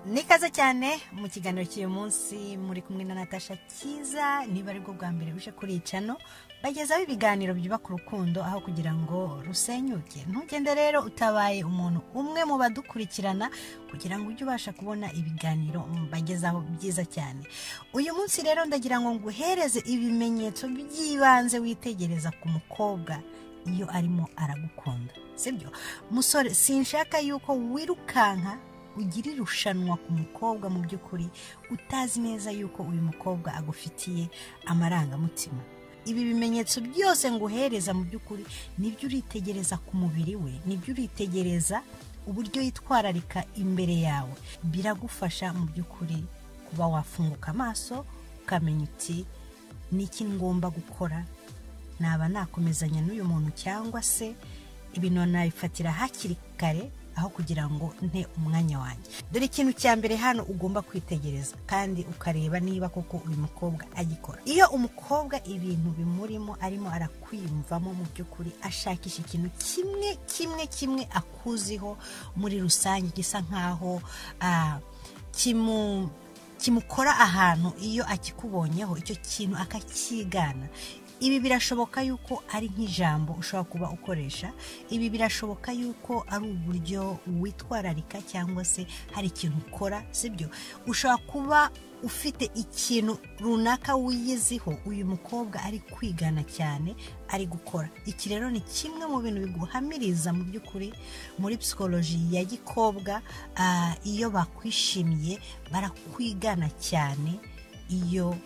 ni ikaze cyane mu kiganiro cy'uyu munsi muri kumwe na natasha cyiza niba aribwo bwa mbere uje kuri icano bagezaho ibiganiro byubaka urukundo aho kugira ngo rusenyuke ntugende rero utabaye umuntu umwe mu badukurikirana kugira ngo ujye ubasha kubona ibiganiro bagezaho byiza cyane uyu munsi rero ndagira ngo nguhereze ibimenyetso by'ibanze witegereza ku mukobwa iyo arimo aragukunda sibyo musore sinshaka yuko wirukanka ugira irushanwa ku mukobwa mu by'ukuri utazi neza yuko uyu mukobwa agufitiye amarangamutima ibi bimenyetso byose nguhereza mu by'ukuri nibyo uritegereza ku mubiri we nibyo uritegereza uburyo yitwararika imbere yawe biragufasha mu by'ukuri kuba wafunguka amaso ukamenya uti niki ngomba gukora naba nakomezanya n'uyu muntu cyangwa se ibintu nabifatira hakiri kare aho kugira ngo nte umwanya wanjye dore ikintu cya mbere hano ugomba kwitegereza kandi ukareba niba koko uyu mukobwa agikora iyo umukobwa ibintu bimurimo arimo arakwiyumvamo mu by'ukuri ashakisha ikintu kimwe kimwe kimwe akuziho muri rusange gisa nk'aho kimu kimukora ahantu iyo akikubonyeho icyo kintu akacyigana ibi birashoboka yuko ari nk'ijambo ushobora kuba ukoresha ibi birashoboka yuko ari uburyo witwararika cyangwa se hari ikintu ukora sibyo ushobora kuba ufite ikintu runaka wiyiziho uyu mukobwa ari kwigana cyane ari gukora iki rero ni kimwe mu bintu biguhamiriza mu by'ukuri muri psikoloji ya gikobwa iyo bakwishimiye barakwigana cyane iyo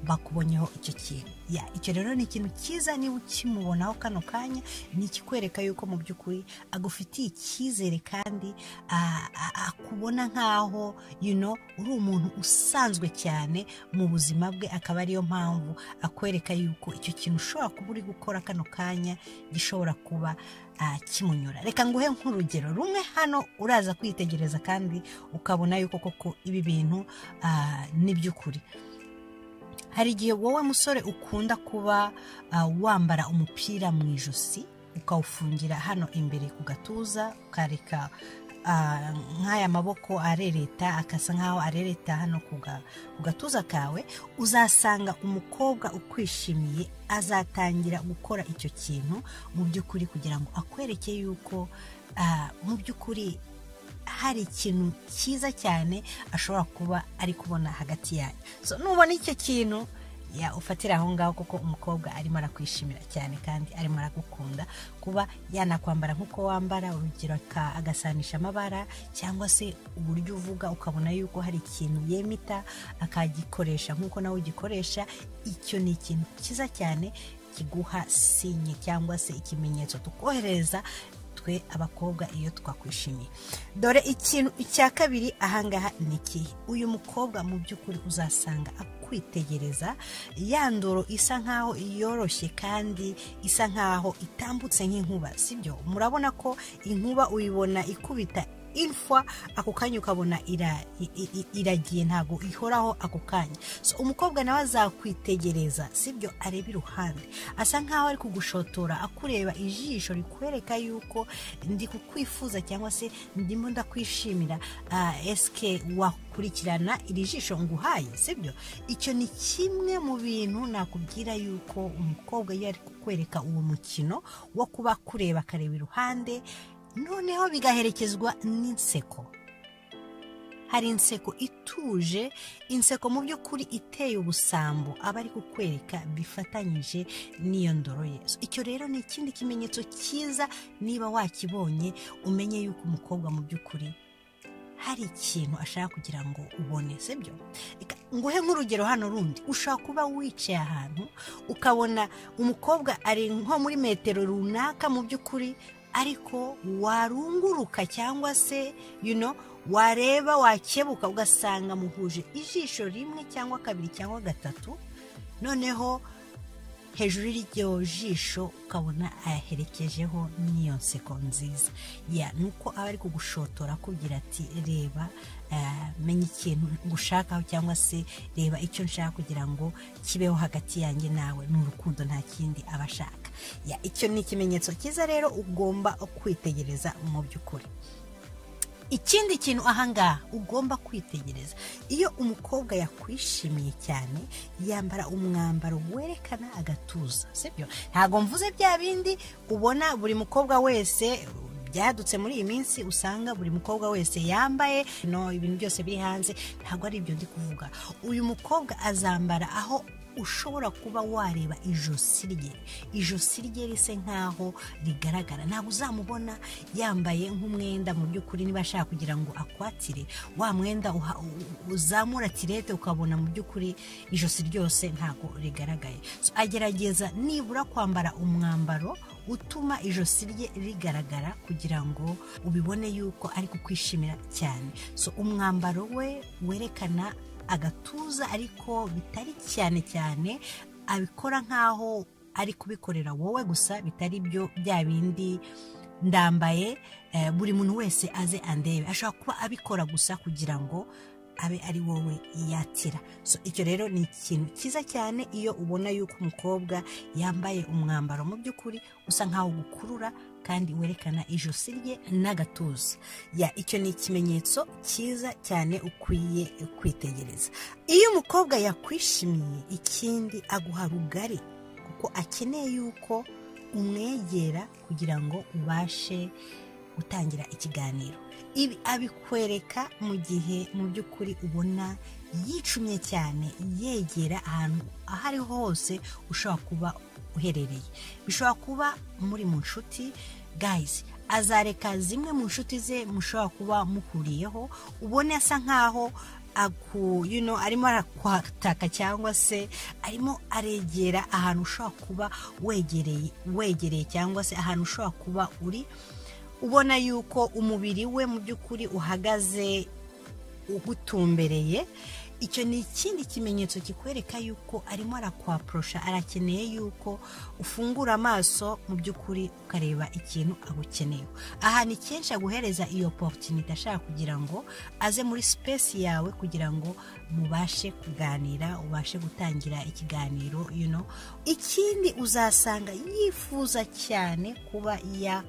bakubonyeho icyo kintu icyo rero ni ikintu cyiza niba ukimubonaho kano kanya ni ikikwereka yuko mu by'ukuri agufitiye icyizere kandi akubona nk'aho uri umuntu usanzwe cyane mu buzima bwe akaba ariyo mpamvu akwereka yuko icyo kintu ushobora kuba uri gukora kano kanya gishobora kuba kimunyura reka nguhe nk'urugero rumwe hano uraza kwitegereza kandi ukabona yuko koko ibi bintu ni iby'ukuri hari igihe wowe musore ukunda kuba wambara umupira mu ijosi ukawufungira hano imbere ku gatuza ukareka nk'aya maboko arereta akasa nk'aho arereta hano ku gatuza kawe uzasanga umukobwa ukwishimiye azatangira gukora icyo kintu mu by'ukuri kugira ngo akwereke yuko mu by'ukuri hari ikintu cyiza cyane ashobora kuba ari kubona hagati yanyu so nubona icyo kintu ufatira aho ngaho kuko umukobwa arimo arakwishimira cyane kandi arimo aragukunda kuba yanakwambara nk'uko wambara urugero agasanisha amabara cyangwa se uburyo uvuga ukabona yuko hari ikintu yemita akagikoresha nk'uko nawe ugikoresha icyo ni ikintu cyiza cyane kiguha sinye cyangwa se ikimenyetso tukohereza twe abakobwa iyo twakwishimiye dore ikintu icya kabiri ahangaha ni ikihe uyu mukobwa mu by'ukuri uzasanga akwitegereza yandoro isa nkaho yoroshye kandi isa nkaho itambutse nk'inkuba sibyo murabona ko inkuba uyibona ikubita imfwa ako kanya ukabona iragiye ntabwo ihoraho ako kanya so umukobwa nawe azakwitegereza sibyo areba iruhande asa nkaho ari kugushotora akureba ijisho rikwereka yuko ndi kukwifuza cyangwa se ndimo ndakwishimira esike wakurikirana iri jisho nguhaye sibyo icyo ni kimwe mu bintu nakubwira yuko umukobwa iyo ari kukwereka uwo mukino wo kuba kureba akareba iruhande noneho bigaherekezwa n'inseko hari inseko ituje inseko mu by'ukuri iteye ubusambo aba ari kukwereka bifatanyije n'iyo ndoro ye icyo rero ni ikindi kimenyetso cyiza niba wakibonye umenye yuko umukobwa mu by'ukuri hari ikintu ashaka kugira ngo ubone sibyo nguhe nk'urugero hano rundi ushobora kuba wicaye ahantu ukabona umukobwa ari nko muri metero runaka mu by'ukuri ariko warunguruka cyangwa se wareba wakebuka ugasanga muhuje ijisho rimwe cyangwa kabiri cyangwa gatatu noneho hejuru y'iryo jisho ukabona ayaherekejeho n'iyo nseko nziza ni uko aba ari kugushotora akubwira ati reba menya ikintu ngushakaho cyangwa se reba icyo nshaka kugira ngo kibeho hagati yanjye nawe ni urukundo nta kindi aba ashaka icyo ni ikimenyetso cyiza rero ugomba kwitegereza mu by'ukuri ikindi kintu ahangaha ugomba kwitegereza iyo umukobwa yakwishimiye cyane yambara umwambaro werekana agatuza sibyo ntabwo mvuze bya bindi ubona buri mukobwa wese byadutse muri iyi minsi usanga buri mukobwa wese yambaye no ibintu byose biri hanze ntabwo ari ibyo ndi kuvuga uyu mukobwa azambara aho ushobora kuba wareba ijosi rye ijosi rye rise nk'aho rigaragara ntabwo uzamubona yambaye nk'umwenda mu by'ukuri niba ashaka kugira ngo akwatire wa mwenda uha- u- uzamura tirete ukabona mu by'ukuri ijosi ryose ntabwo rigaragaye So, agerageza nibura kwambara umwambaro utuma ijosi rye rigaragara kugira ngo ubibone yuko ari kukwishimira cyane so umwambaro we werekana agatuza ariko bitari cyane cyane abikora nk'aho ari kubikorera wowe gusa bitari byo bya bindi ndambaye eh, buri muntu wese aze andebe ashobora kuba abikora gusa kugira ngo abe ari wowe yatira so icyo rero ni ikintu cyiza cyane iyo ubona yuko umukobwa yambaye umwambaro mu by'ukuri usa nk'aho ugukurura kandi werekana ijosi rye n'agatuza ya icyo ni ikimenyetso cyiza cyane ukwiye kwitegereza iyo umukobwa yakwishimiye ikindi aguha rugari kuko akeneye yuko umwegera kugira ngo ubashe gutangira ikiganiro ibi abikwereka mu gihe mu by'ukuri ubona yicumye cyane yegera ahantu aho ariho hose ushobora kuba uherereye bishobora kuba muri mu nshuti gayizi azareka zimwe mu nshuti ze mushobora kuba muhuriyeho ubona asa nkaho aku, you know, arimo arakwataka cyangwa se arimo aregera ahantu ushobora kuba wegereye wegereye cyangwa se ahantu ushobora kuba uri ubona yuko umubiri we mu by'ukuri uhagaze ugutumbereye icyo ni ikindi kimenyetso kikwereka yuko arimo arakwaporosha arakeneye yuko ufungura amaso mu by'ukuri ukareba ikintu agukeneye ahantu kenshi aguhereza iyo porotinite ashaka kugira ngo aze muri sipesi yawe kugira ngo mubashe kuganira ubashe gutangira ikiganiro you know. ikindi uzasanga yifuza cyane kuba ya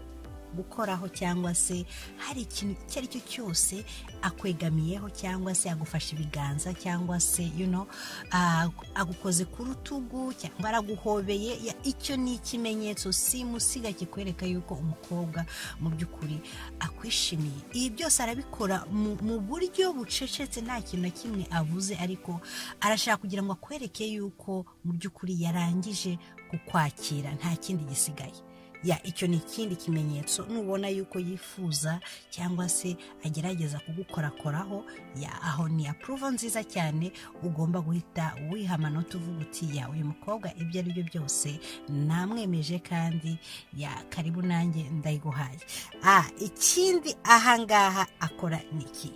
gukoraho cyangwa se hari ikintu icyo ari cyo cyose akwegamiyeho cyangwa se agufashe ibiganza cyangwa se you know, ah, agukoze ku rutugu cyangwa araguhobeye Ya, icyo ni ikimenyetso simusiga kikwereka yuko umukobwa mu by'ukuri akwishimiye ibi byose arabikora mu mu buryo bucecetse nta kintu na kimwe avuze ariko arashaka kugira ngo akwereke yuko mu by'ukuri yarangije kukwakira nta kindi gisigaye ya icyo ni ikindi kimenyetso nubona yuko yifuza cyangwa se agerageza kugukorakoraho ya aho ni apuruvo nziza cyane ugomba guhita wiha amanota uvuga uti ya uyu mukobwa ibyo ari byo byose namwemeje kandi ya karibu nanjye ndayiguhaye ah ikindi ahangaha akora ni iki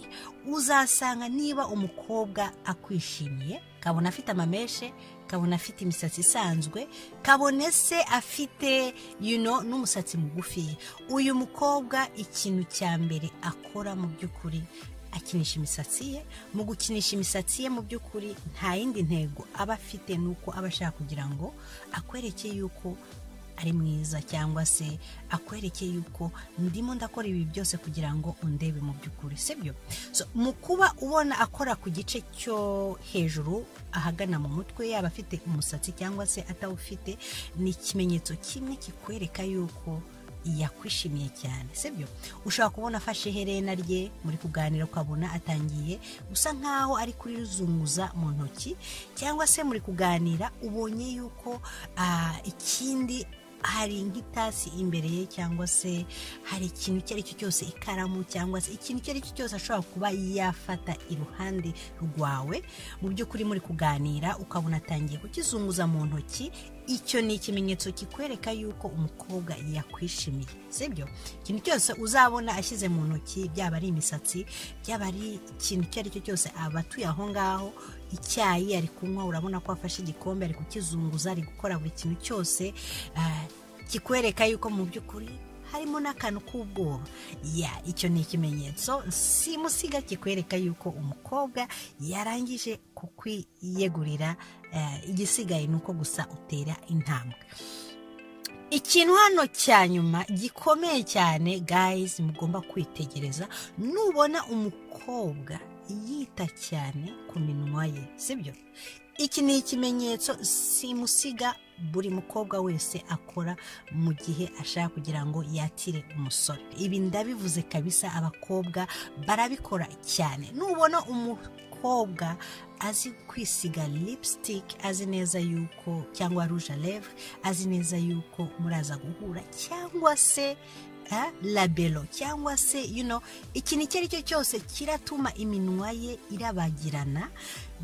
uzasanga niba umukobwa akwishimiye kabona afite amameshe kabona afite imisatsi isanzwe kabone se afite you know, n'umusatsi mugufi uyu mukobwa ikintu cya mbere akora mu by'ukuri akinisha imisatsi ye mu gukinisha imisatsi ye mu by'ukuri nta yindi ntego aba afite ni uko aba ashaka kugira ngo akwereke yuko ari mwiza cyangwa se akwereke yuko ndimo ndakora ibi byose kugira ngo undebe mu by'ukuri sibyo so, mu kuba ubona akora ku gice cyo hejuru ahagana mu mutwe yaba afite umusatsi cyangwa se atawufite ni ikimenyetso kimwe kikwereka yuko yakwishimiye cyane sibyo ushobora kubona afashe iherena rye muri kuganira ukabona atangiye gusa nkaho ari kurizunguza mu ntoki cyangwa se muri kuganira ubonye yuko ah, ikindi hari nk'itasi imbere ye cyangwa se hari ikintu icyo ari cyo cyose ikaramu cyangwa se ikintu icyo ari cyo cyose ashobora kuba yafata iruhande rwawe mu by'ukuri muri kuganira ukabona atangiye kukizunguza mu ntoki icyo ni ikimenyetso kikwereka yuko umukobwa yakwishimiye sibyo ikintu cyose uzabona ashyize mu ntoki byaba ari imisatsi byaba ari ikintu icyo ari cyo cyose aba atuye aho ngaho icyayi ari kunywa urabona ko afashe igikombe ari kukizunguza ari gukora buri kintu cyose ah, kikwereka yuko mu by'ukuri harimo n'akantu k'ubwoba ya icyo ni ikimenyetso simusiga kikwereka yuko umukobwa yarangije kukwiyegurira eh, igisigaye ni uko gusa utera intambwe ikintu hano cya nyuma gikomeye cyane gayizi mugomba kwitegereza nubona umukobwa yita cyane ku minwa ye sibyo iki ni ikimenyetso simusiga buri mukobwa wese akora mu gihe ashaka kugira ngo yatire umusore ibi ndabivuze kabisa abakobwa barabikora cyane nubona umukobwa azi kwisiga lipstick azi neza yuko cyangwa rouge à lèvres azi neza yuko muraza guhura cyangwa se eh, labelo cyangwa se you know ikintu icyo ari cyo cyose kiratuma iminwa ye irabagirana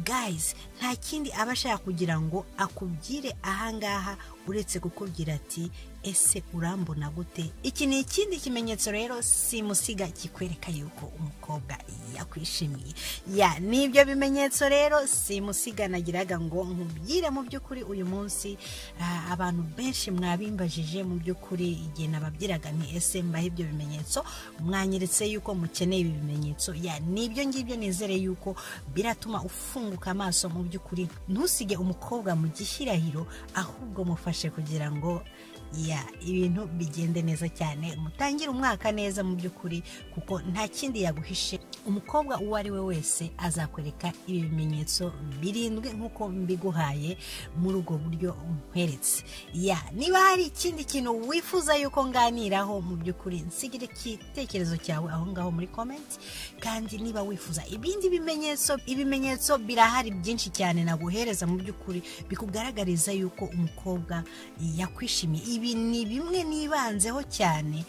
guys nta kindi aba ashaka kugira ngo akubwire ahangaha uretse kukubwira ati ese urambona gute iki ni ikindi kimenyetso rero simusiga kikwereka yuko umukobwa yakwishimiye ya nibyo bimenyetso rero simusiga nagiraga ngo nkubwire mu by'ukuri uyu munsi ah, abantu benshi mwabimbajije mu by'ukuri igihe nababyiraga nti ese mbahe ibyo bimenyetso mwanyeretse yuko mukeneye ibi bimenyetso ya nibyo ngibyo nizere yuko biratuma ufunguka amaso mu by'ukuri ntusige umukobwa mu gishyirahiro ahubwo mufashe kugira ngo ya ibintu bigende neza cyane mutangire umwaka neza mu by'ukuri kuko nta kindi yaguhishe umukobwa uwo ari we wese azakwereka ibi bimenyetso birindwi nk'uko mbiguhaye muri ubwo buryo nkweretse ya niba hari ikindi kintu wifuza yuko nganiraho mu by'ukuri nsigire igitekerezo cyawe aho ngaho muri komenti kandi niba wifuza ibindi bimenyetso ibimenyetso birahari byinshi cyane naguhereza mu by'ukuri bikugaragariza yuko umukobwa yakwishimiye ibi ni bimwe nibanzeho cyane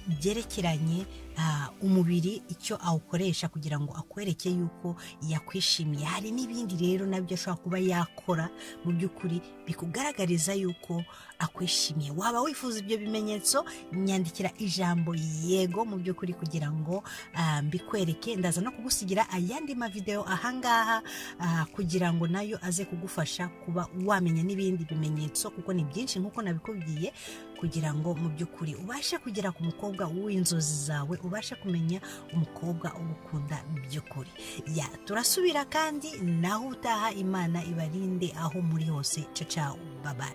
byerekeranye ah, umubiri icyo awukoresha kugira ngo akwereke yuko yakwishimiye hari n'ibindi rero nabyo ashobora kuba yakora mu by'ukuri bikugaragariza yuko akwishimiye waba wifuza ibyo bimenyetso nyandikira ijambo yego mu by'ukuri kugira ngo ah, mbikwereke ndaza no kugusigira ayandi mavideo ahangaha ah, kugira ngo nayo aze kugufasha kuba wamenya n'ibindi bimenyetso kuko ni byinshi nk'uko nabikubwiye kugira ngo mu by'ukuri ubashe kugera ku mukobwa w'inzozi zawe ubashe kumenya umukobwa ugukunda by'ukuri ya turasubira kandi naho utaha imana ibarinde aho muri hose caca babaye